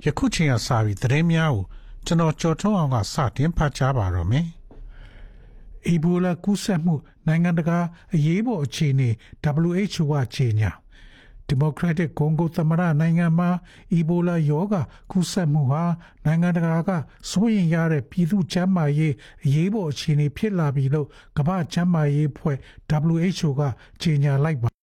ယခုချိန်ကစပြီးသတင်းများကိုကျွန်တော်ကြော်ထုတ်အောင်ကစတင်ဖတ်ကြားပါတော့မယ်။အီဘိုလာကူးစက်မှုနိုင်ငံတကာအရေးပေါ်အခြေအနေ WHO ကကြေညာဒီမိုကရက်တစ်ကွန်ဂိုသမ္မတနိုင်ငံမှာအီဘိုလာရောဂါကူးစက်မှုဟာနိုင်ငံတကာကစိုးရိမ်ရတဲ့ပြည်သူ့ကျန်းမာရေးအရေးပေါ်အခြေအနေဖြစ်လာပြီလို့ကမ္ဘာ့ကျန်းမာရေးအဖွဲ့ WHO ကကြေညာလိုက်ပါ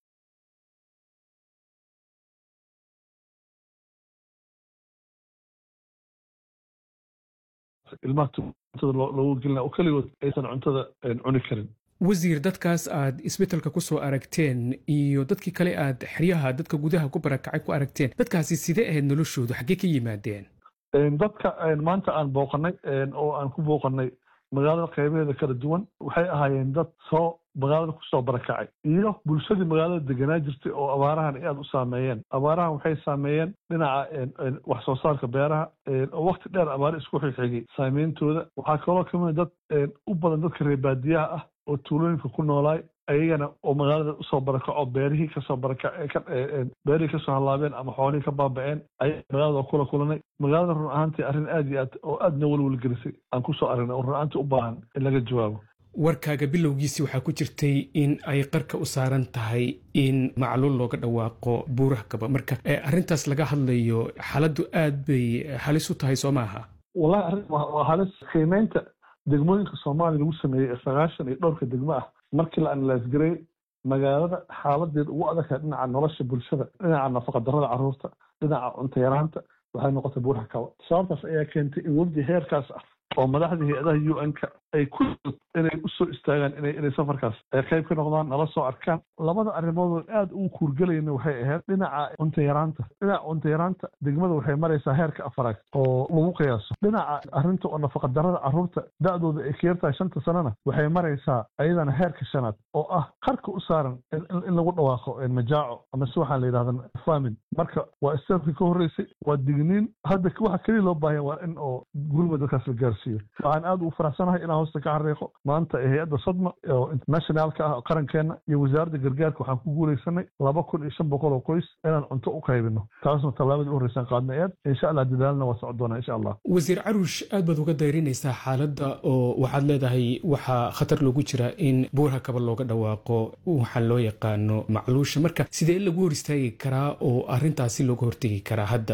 ilmaha cuntada loogu gelina oo keligood aysan cuntada cuni karin wasiir dadkaas aad isbetelka ku soo aragteen iyo dadkii kale aad xeryaha dadka gudaha ku barakacay ku aragteen dadkaasi sidee ahayd noloshoodu xaggee ka yimaadeen dadka maanta aan booqanay oo aan ku booqanay magaalada qaybaheeda kala duwan waxay ahaayeen dad soo magaalada kusoo barakacay iyo bulshadii magaalada deganaa jirtay oo abaarahan aad u saameeyeen abaarahan waxay saameeyeen dhinaca wax soo saarka beeraha oo wakti dheer abaare isku xigxigay saameyntooda waxaa kaloo kamid dad u badan dadka reer baadiyaha ah oo tuulooyinka ku noolaay ayagana oo magaalada usoo barakaco beerihii kasoo baraka beerihii kasoo hallaabeen ama xoolihii ka baaba'een ayaa magaalada kula kulanay magaalada run ahaantii arrin aad iyo aad oo aadna welwelgelisay aan kusoo aragnay oo run ahaantii u baahan in laga jawaabo warkaaga bilowgiisii waxaa ku jirtay in ay qarka u saaran tahay in macluul looga dhawaaqo buuraha kaba marka arrintaas laga hadlayo xaaladdu aad bay halis u tahay soo maaha wallahi arrin waa halis qiimeynta degmooyinka soomaaliya lagu sameeyey ee sagaashan iyo dhowrka degmo ah markii la analaasgareey magaalada xaaladeed ugu adagtahay dhinaca nolosha bulshada dhinaca nafaqadarrada carruurta dhinaca cunto yaraanta waxay noqotay buuraha kaba sababtaas ayaa keentay in webdi heerkaas ah oo madaxda hay-adaha u n-ka ay ku inay usoo istaagaan ina inay safarkaas ay qayb ka noqdaan nala soo arkaan labada arrimoodoo aad ugu kuurgelayna waxay ahayd dhinaca cunto yaraanta dhinaca cunto yaraanta degmada waxay maraysaa heerka afaraad oo lagu qiyaaso dhinaca arrinta oo nafaqadarrada carruurta da-dooda ay ka yartahay shanta sanana waxay maraysaa ayadana heerka shanaad oo ah qarka u saaran in lagu dhawaaqo majaaco ama si waxaan la yidhahda famin marka waa istaafkii ka horreysay waa digniin hadda waxa keliya loo baahanya waa in oo gurma dadkaas la gaarsiiyo waxaan aad ugu faraxsanahay inaan hoosta ka xariiqo maanta ee hay-adda sadma oo internationaalka ah qarankeena iyo wasaaradda gargaarka waxaan ku guulaysanay laba kun iyo shan boqol oo qoys inaan cunto u qaybino taasna tallaabadii u horreysaan qaadnay eed insha allah dadaalna waa socon doonaa insha allah wasiir caruush aad baad uga dayrinaysaa xaaladda oo waxaad leedahay waxaa khatar loogu jira in buurha kaba looga dhawaaqo waxaa loo yaqaano macluusha marka sidee lagu hor istaagi karaa oo arrintaasi looga hortegi karaa hadda